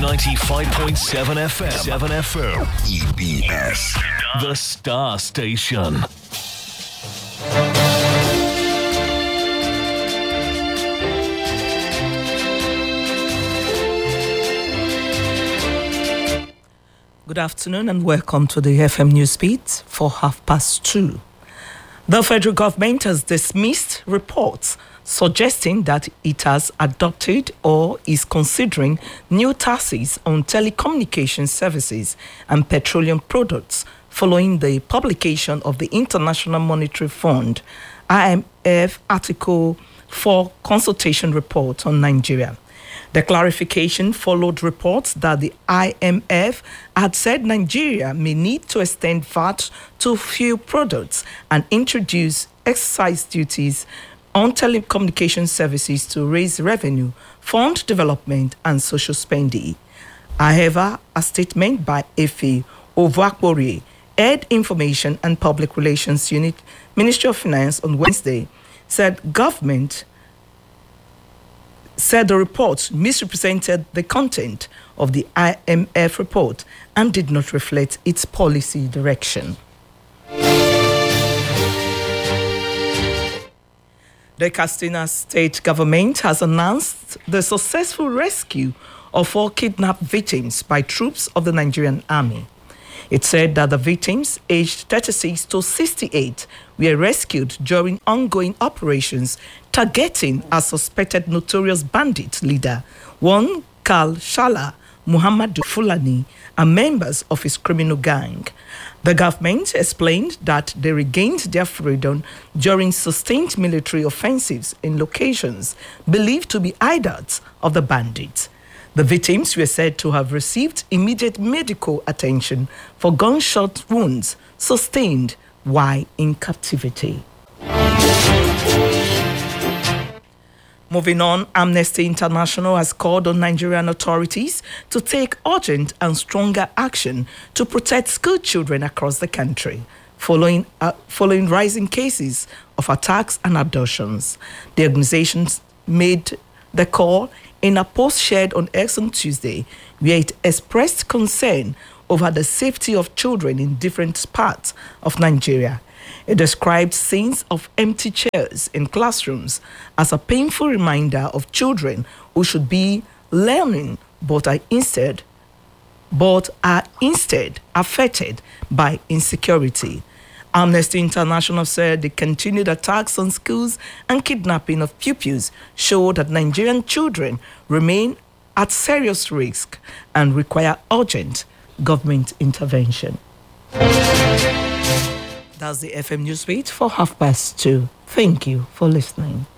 95.7 FM. 7 FM. EBS. The Star Station. Good afternoon and welcome to the FM Newsbeat for half past two. The federal government has dismissed reports suggesting that it has adopted or is considering new taxes on telecommunication services and petroleum products following the publication of the International Monetary Fund IMF Article 4 consultation report on Nigeria. The clarification followed reports that the IMF had said Nigeria may need to extend VAT to fuel products and introduce excise duties on telecommunication services to raise revenue, fund development, and social spending. However, a statement by Efe Ovakbori, Head Information and Public Relations Unit, Ministry of Finance on Wednesday, said government said the report misrepresented the content of the IMF report and did not reflect its policy direction. The Castina state government has announced the successful rescue of four kidnapped victims by troops of the Nigerian army. It said that the victims, aged 36 to 68, were rescued during ongoing operations targeting a suspected notorious bandit leader, one Karl Shala Muhammadu Fulani, and members of his criminal gang. The government explained that they regained their freedom during sustained military offensives in locations believed to be hideouts of the bandits. The victims were said to have received immediate medical attention for gunshot wounds sustained while in captivity. Moving on, Amnesty International has called on Nigerian authorities to take urgent and stronger action to protect school children across the country. Following, uh, following rising cases of attacks and abductions, the organizations made the call in a post shared on X on Tuesday, where it expressed concern over the safety of children in different parts of Nigeria. It described scenes of empty chairs in classrooms as a painful reminder of children who should be learning but are instead but are instead affected by insecurity. Amnesty International said the continued attacks on schools and kidnapping of pupils show that Nigerian children remain at serious risk and require urgent government intervention. That's the FM Newsbeat for half past two. Thank you for listening.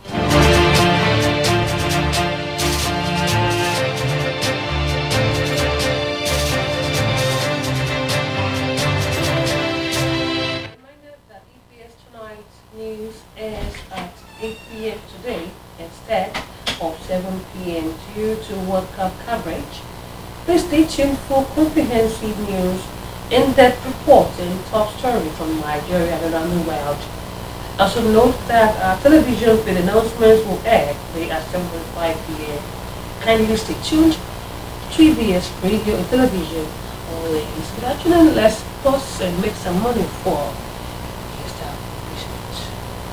Reminder that EPS Tonight's news airs at 8 p.m. today instead of 7 p.m. due to World Cup coverage. Please stay tuned for comprehensive news, in-depth reports and top stories from Nigeria and around the world. Also note that our television with announcements will air today at 7.5 p.m. Kindly stay tuned to EBS radio and television always. Good afternoon, let's pause and make some money for the establishment.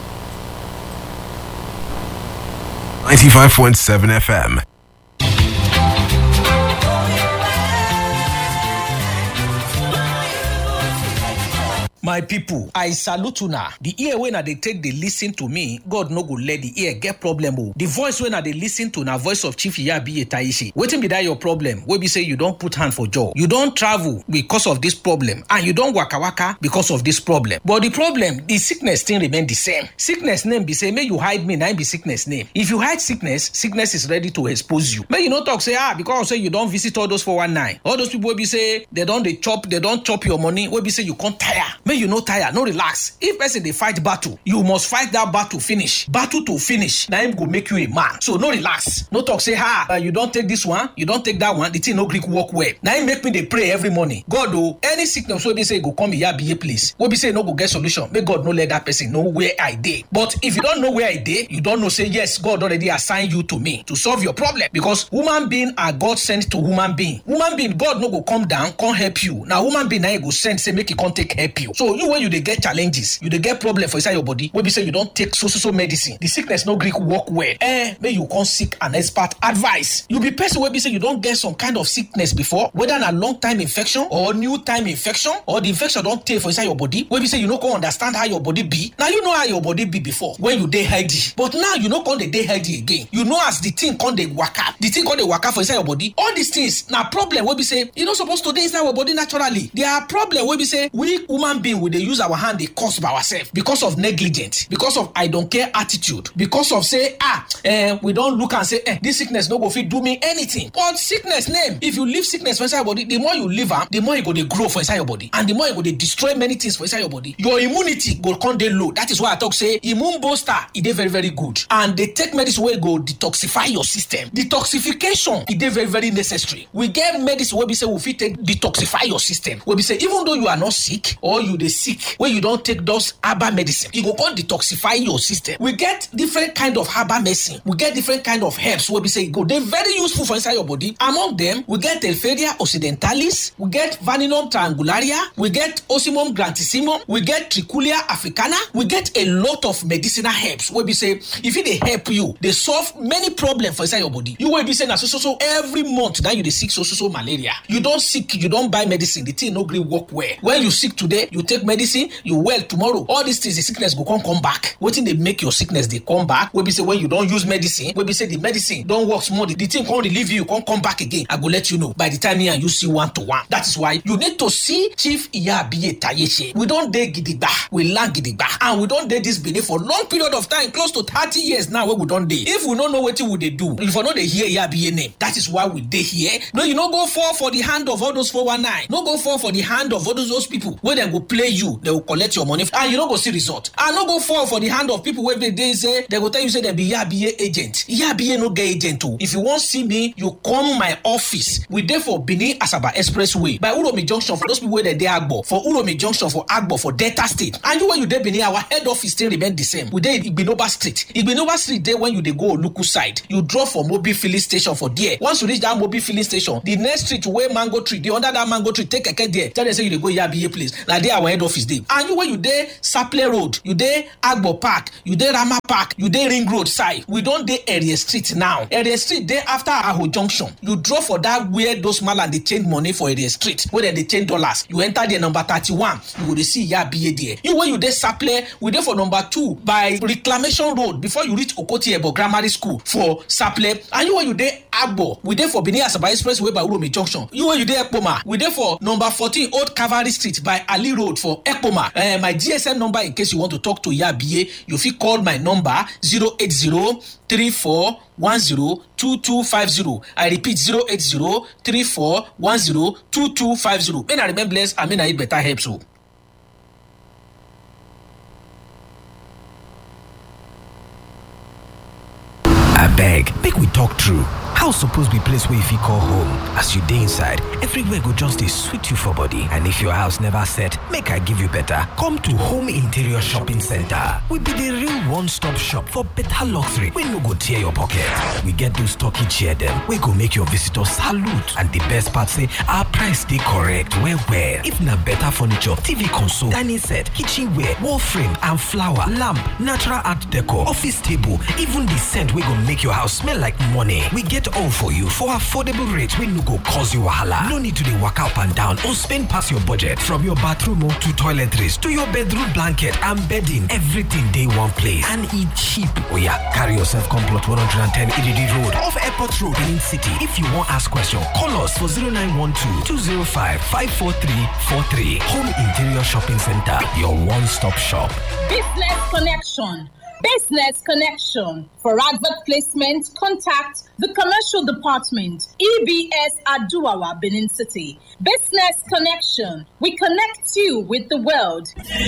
95.7 FM. my pipo i salute una di ear wey na dey take dey lis ten to me god no go let di ear get problem o di voice wey na dey lis ten to na voice of chief iyabiye taishe wetin be dat your problem wey be say you don put hand for jaw you don travel because of dis problem and you don waka waka because of dis problem but di problem di sickness still remain di same sickness name be say make you hide me na im be sickness name if you hide sickness sickness is ready to expose you make you no talk say ah because say you don visit all those 419 all those people wey be say dem don dey chop dem don chop your money wey be say you come tire make you you no tire no relax if person dey fight battle you must fight that battle finish battle to finish na him go make you a man so no relax no talk say ha uh, you don take this one you don take that one the thing no gree work well na him make me dey pray every morning god o any sickness wey be say e go come iyabiye place wey be say e no go get solution make god no let that person know where i dey but if you don know where i dey you don know say yes god already assign you to me to solve your problem because human being are god sent to human being human being god no go come down come help you na human being na him go send say make e come take help you so you when you dey get challenges you dey get problem for inside your body wey be say you don take so so so medicine the sickness no gree work well eh make you come seek an expert advice you be person wey be say you don get some kind of sickness before whether na long time infection or new time infection or the infection don tey for inside your body wey be say you no come understand how your body be na you know how your body be before when you dey healthy but now you no come dey dey healthy again you know as the thing come dey waka the thing come dey waka for inside your body all these things na problem wey be say e no suppose to dey inside our body naturally there are problem wey be say we human being we dey use our hand dey cause by ourselves because of negligence because of i don care attitude because of say ah eh, we don look am say eh, this sickness no go fit do me anything but sickness name if you leave sickness for inside your body the more you leave am the more e go dey grow for inside your body and the more e go dey destroy many things for inside your body your immunity go come dey low that is why i talk say immune booster e dey very very good and dey take medicine wey go detoxify your system detoxification e dey very very necessary we get medicine wey be say we fit take detoxify your system wey be say even though you are not sick or you dey sick wey you don take those herbal medicine e go come detoxify your system we get different kind of herbal medicine we get different kind of herbs wey be say e go dey very useful for inside your body among them we get telferia occidentalis we get vaninum triangularia we get osimum grantissimum we get trichulia africana we get a lot of medicinal herbs wey be say e fit dey help you dey solve many problems for inside your body you wey be say na so so so every month na you dey sick so so so malaria you don sick you don buy medicine the thing no gree work well when you sick today you take medicine you well tomorrow all these things the sickness go come come back wetin dey make your sickness dey come back wey be say when you don use medicine wey be say the medicine don work small the, the thing come relieve you come come back again i go let you know by the time me and you see one to one that is why you need to see chief iyabiye tayeche we don dey gidigba we land gidigba and we don dey this benin for long period of time close to thirty years now wey we don dey if we no know wetin we dey do if we no dey hear iyabiye name that is why we dey here no you no go fall for the hand of all those 419 no go fall for the hand of all those, those people wey dem go play you dem go collect your money and you no go see result and no go fall for the hand of people wey dey dey say dem go tell you say dem be iyabiye agent iyabiye no get agent o if you wan see me you come my office we dey for benin asaba expressway by uromi junction for those people wey dey dey agbo for uromi junction for agbo for delta state and you wey you dey benin our head office still remain the same we dey igbinoba street igbinoba street dey when you dey go oluku side you drop for mobil filling station for there once you reach that mobil filling station the next street wey mango tree dey under that mango tree take keke there tell dem say you dey go yabiye place na there our head office dey and you wey you dey saple road you dey agbo park you dey rama park you dey ring road side we don dey area street now area street dey after aho junction you drop for that where those malam dey change money for area street wey dem dey change dollars you enter there number thirty-one you go dey see yabiye there you wey you dey saple we dey for number two by reclamation road before you reach okoti ebo grammar school for saple and you wey you dey agbo we dey for benin asaba express way by uromi junction you wey you dey ekpoma we dey for number fourteen old cavalry street by ali road for ekpoma uh, my gsm number in case you want to talk to yabiye you fit call my number zero eight zero three four one zero two two five zero i repeat zero eight zero three four one zero two two five zero may na remain blessed and may na eat better helps o. abeg make we talk true house suppose be place wey you fit call home as you dey inside everywhere go just dey sweet you for body and if your house never set make i give you better come to home interior shopping center we be the real one-stop shop for better luxury wey no go tear your pocket we get those turkey chair dem wey go make your visitors salute and the best part say our price dey correct well well if na better furniture tv console dining set kitchenware wall frame and flower lamp natural art decor office table even the scent wey go make your house smell like money we get all for you for affordable rates wey no go cause you wahala. No need to dey waka up and down or spend pass your budget from your bathroom o to toiletries to your bedroom blanket and bedding. Everything dey one place and e cheap. Oya, carry yourself come plot 110 Ididi Road off Airport Road, Benin City. If you wan ask question, call us for 0912 205 54343. Home Interior Shopping Center, your one-stop shop. Business Connection. Business Connection. For advert placement, contact the Commercial Department, EBS Aduawa, Benin City. Business Connection. We connect you with the world.